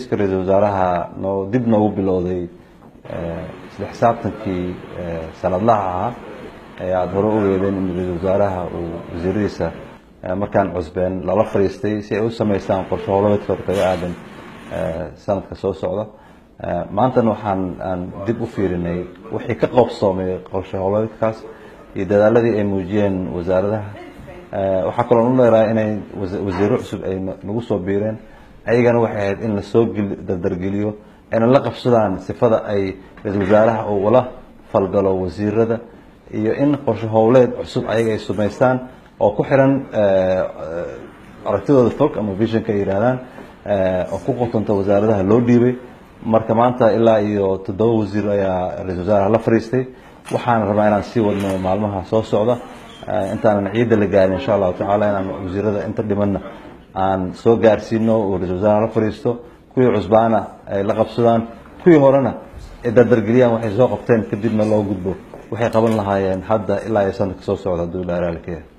xafiiska ra-iisul wasaaraha noo dib noogu bilowday isla xisaabtankii sanadlaha ahaa ee aada hore u weedeen in ra-iisul wasaaraha uu wasiiradiisa markaan cusbeen lala fadhiistay si ay u sameystaan qorshe howlameedkooda kaga aadan sanadka soo socda maantana waxaan aan dib u fiirinay wixii ka qoobsoomay qorshe howlameedkaas iyo dadaaladii ay muujiyeen wasaaradaha waxaa kaloo nu leerahay inay wasiiro cusub ay nagu soo biireen ayagana waxay ahayd in lasoo dardargeliyo ayna la qabsadaan sifada ay ra-iisul wasaaraha uu ula falgalo wasiirada iyo in qorshe howleed cusub ayaga ay sumaystaan oo ku xiran aragtidooda fog ama visionka ay yidhahdaan oo ku qotanta wasaaradaha loo dhiibay marka maanta ilaa iyo toddoba wasiir ayaa ra-isul wasaaraha la fadhiistay waxaan rabaa inaan sii wadno maalmaha soo socda intaanan ciidda la gaarin insha allahu tacala inaan wasiirada inta dhimanna aan soo gaarsiino uu ra-isul wasaaraha la fadhiisto kuwii cusbaana ay la qabsadaan kuwii horena ay dardargeliyaan waxay soo qabteen kadibna loo gudbo waxay qaban lahaayeen hadda ilaa iyo sanadka soo socda hadduu ilaa raalika yahay